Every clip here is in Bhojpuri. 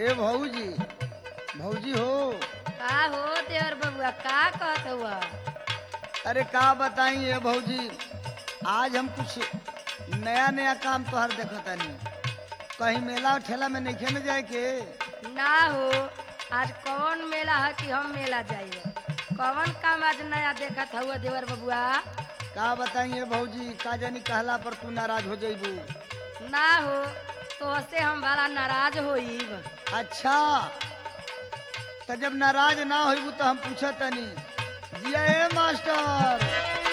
ए भौजी भौजी हो का हो देवर बबुआ का कहत हुआ अरे का बताई ए भौजी आज हम कुछ नया नया काम तोहर देखतानी कहीं मेला और ठेला में नहीं न जाए के ना हो आज कौन मेला है कि हम मेला जाइए कौन काम आज नया देखत हुआ देवर बबुआ का बताई ए भौजी का जानी कहला पर तू नाराज हो जाइबू ना हो तो से हम बड़ा नाराज होइब अच्छा तो जब नाराज ना होइबू तो हम पूछतनी जिया ए मास्टर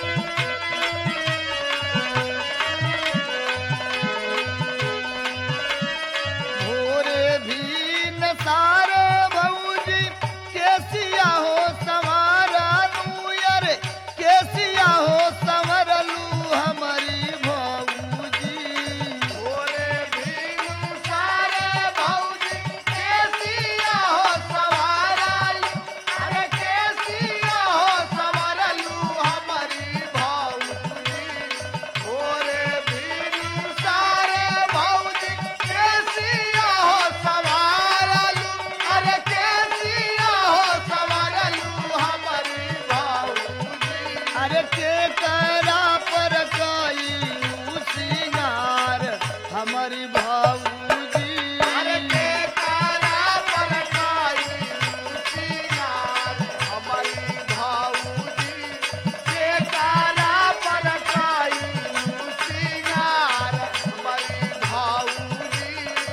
भोरे भी न सारे भौजी केसिया हो सवारा लूयर केसिया हो संवरलू हमारी भौजी भोरे भी न सारे भौजी केसिया हो सवारा अरे केसिया हो संवरलू हमारी भौजी भोरे भी न सारे भौजी केसिया हो संवरलू अरे केसिया हो संवरलू हमारी भौजी अरे के करा पर कई सिंगार हमारी भौजी अरे के करा पर कई सिंगार हमारी भौजी के करा पर कई सिंगार हमारी भौजी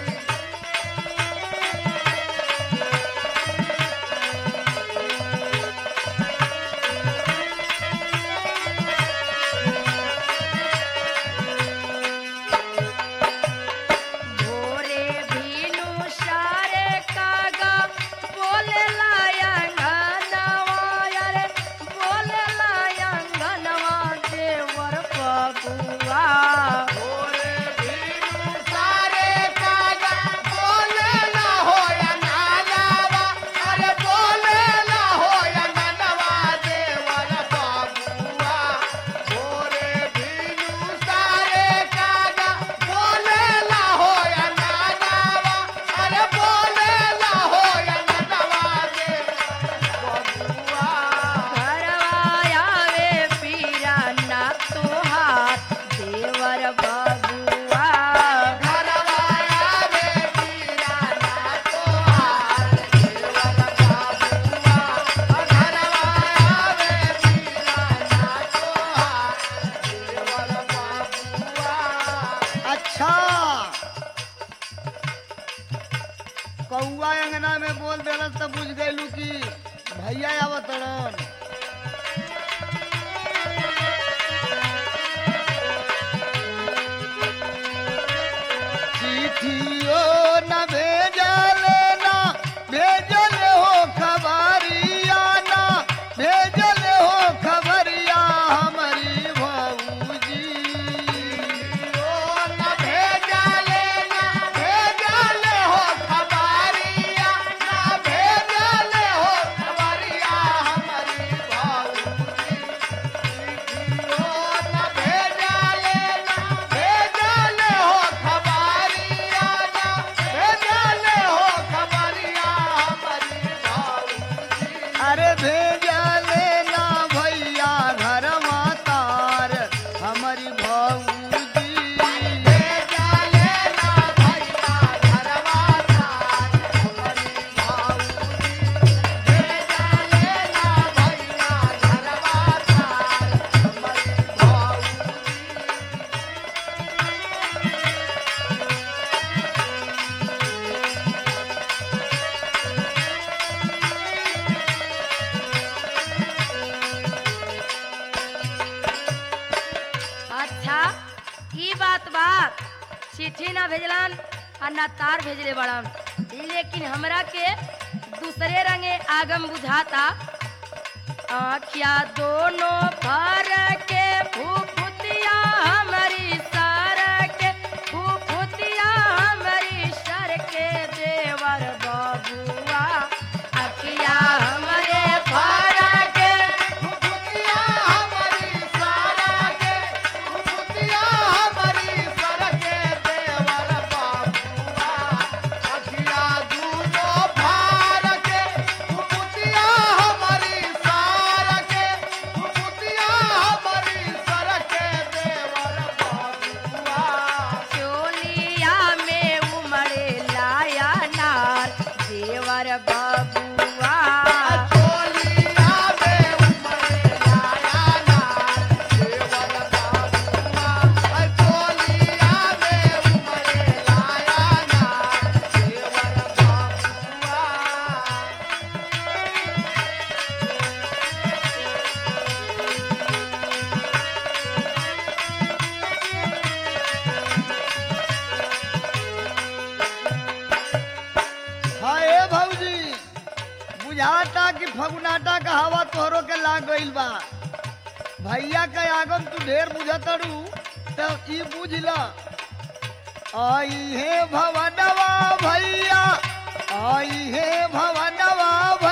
भोरे भीनु सारे कागा बोले लायंगनवा अरे बोले लायंगनवा देवर बबुआ भोरे भीनु सारे कागा बोले ना होया नालावा अरे बोले ना होया ननवा देवर बाबुआ भोरे भीनु सारे कागा बोले ना होया नालावा अरे बोले ना होया ननवा देवर बाबुआ घरवा आवे पीरा ना तोहार देवर बबुआ घरवा आवे पीरा ना तोहार देवर बाबुआ घरवा आवे पीरा ना तोहार देवर बाबुआ अच्छा कौआ अंगना में बोल देलस त बुझ गइलू कि भैया आवत रन चिट्ठियो न भेजल ना भेजल हो खबरिया ना भेजल हो खबरिया हमारी भौजी न भेजल ना भेजल हो खबरिया ना भेजल हो खबरिया हमारी भौजी न भेजल ना भेजल हो खबरिया ना भेजल हो खबरिया हमारी भौजी अरे भेजल ना भैया घर मातार हमारी भौजी भेजल ना भैया घर मातार हमारी भौजी भेजल ना भैया घर मातार हमारी भौजी अच्छा ई बात बात चिट्ठी ना भेजलन और ना तार भेजले बड़न लेकिन हमरा के दूसरे रंगे आगम बुझाता आखिया दोनों भर के फुफुतिया हमारी सर के फुफुतिया हमारी सर के देवर बबुआ अखिया हमारे भर के फुफुतिया हमारी सारा के फुफुतिया हमारी सर के देवर बाबुआ अखिया दूध फगुनाटा का हवा तोहरो के लाग गइल बा भैया के आगम तू ढेर बुझतड़ू तो ई बुझ ल आई हे भवनवा भैया आई हे भवनवा